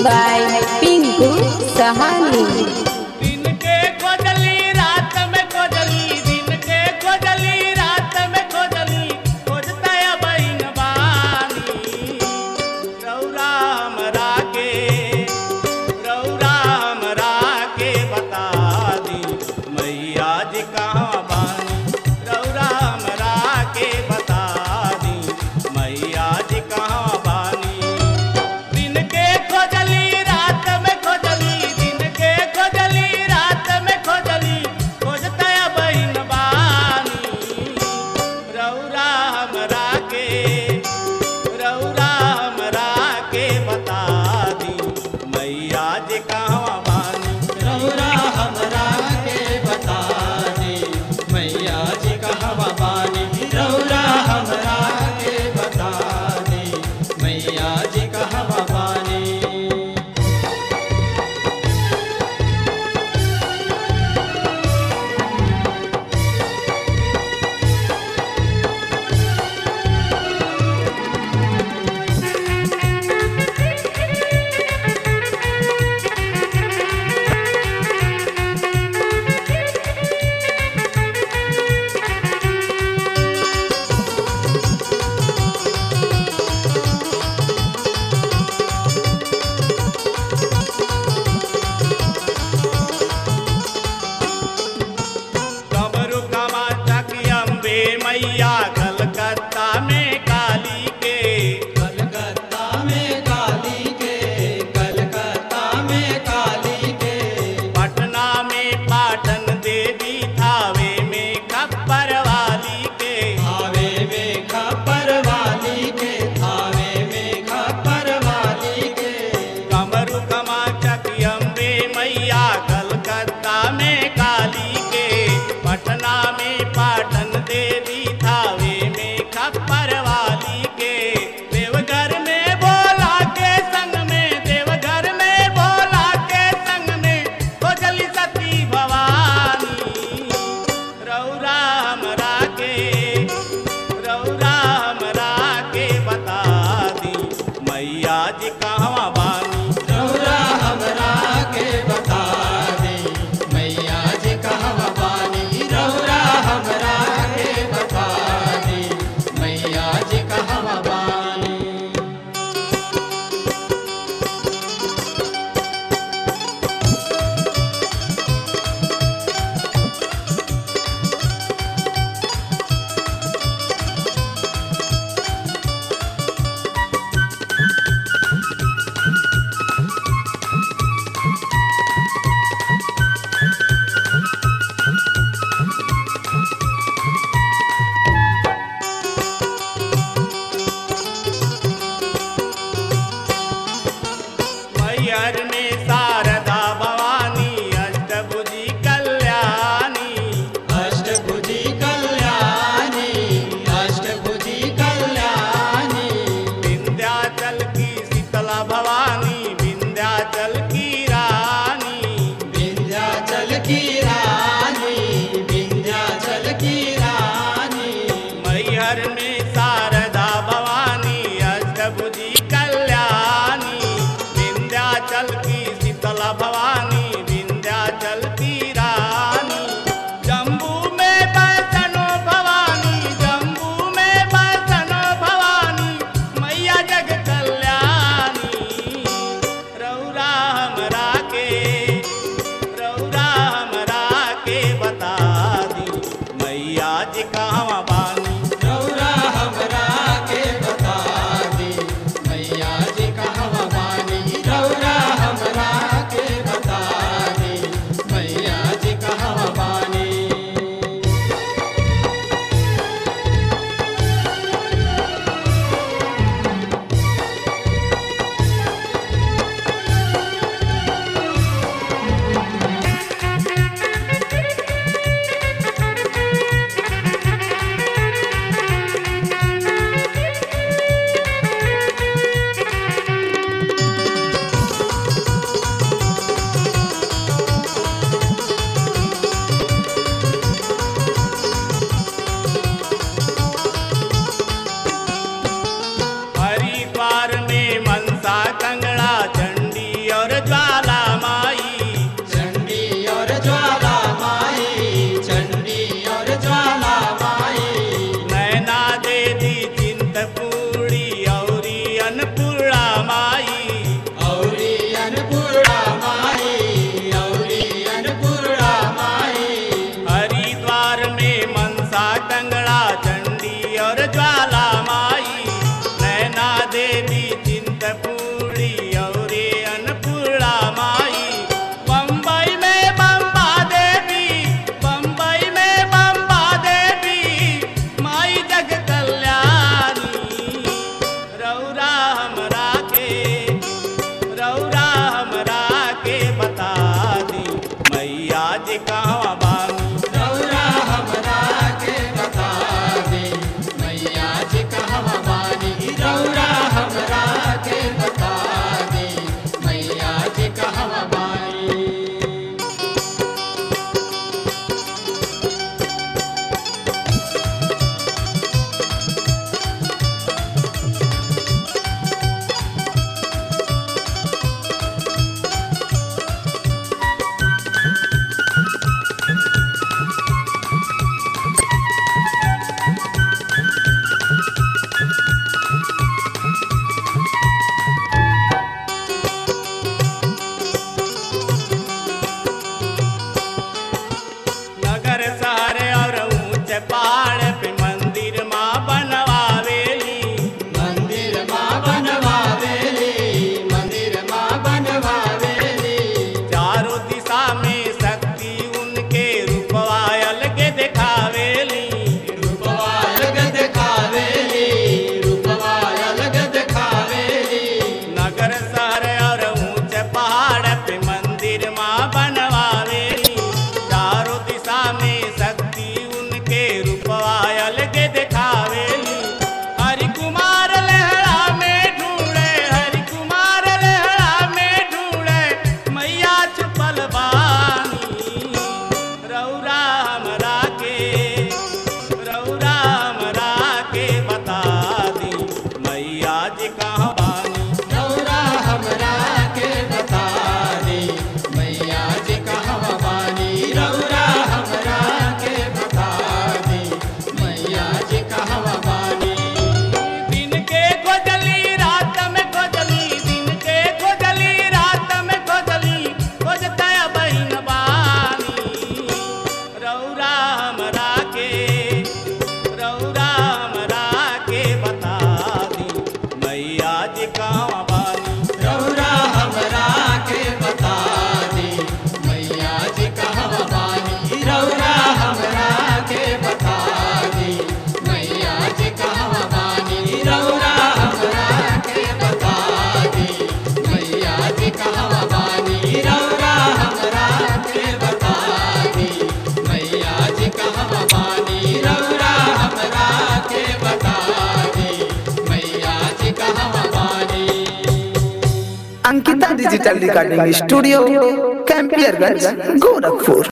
by Pinku Sahani. दिन के खोजली रात में खोजली दिन के खोजली रात में खोजली खोजता बहन बानी रौरा हमरा के रौरा हमरा के बता दी मैया जी कहाँ बानी रौरा हमरा के बता दी मैया जी कहाँ बानी दिन के खोजली रात में खोजली दिन के खोजली रात में खोजली खोजता बहन बानी रौरा हमरा के रौरा हमरा के बता दी मैया जी कहाँ बानी रौरा हमरा के बता दे मैया जी कहवा बानी रौरा हमरा के बता दे मैया जी कहवा बानी कमरु कमा चकी अम्बे मैया कलकत्ता में काली के कलकत्ता में काली के कलकत्ता में काली के पटना में पाटन देवी थावे में खप्पर वाली के थावे में खपर वाली के थावे में खपर वाली के कमरु कमा चकी अम्बे मैया कलकत्ता में काली के पटना में पाटन देवी थावे में खप्पर वाली के देवघर में बोला के संग में देवघर में बोला के संग में खोजली सती भवानी रौरा हमरा के रौरा हमरा के बता दी मैया जी कहवा बानी रौरा हमरा के बता दे मैया जी कहवा बानी रौरा हमरा के बता दे मैया जी कहवा बानी मैहर में शारदा भवानी अष्टभुजी कल्याणी अष्टभुजी कल्याणी अष्टभुजी कल्याणी विंध्याचल की शीतला भवानी विंध्याचल की रानी विंध्याचल की रानी विंध्याचल की रानी मैहर में शारदा भवानी अष्टभुजी कल्याणी विंध्याचल की शीतला भवानी विंध्याचल की रानी जम्बू में बसनो भवानी जम्बू में बसनो भवानी मैया जग कल्याणी रौरा हमरा के रौरा हमरा के बता दी मैया जी कहवा बानी रौरा Ankita digital recording studio Campierganj Gorakhpur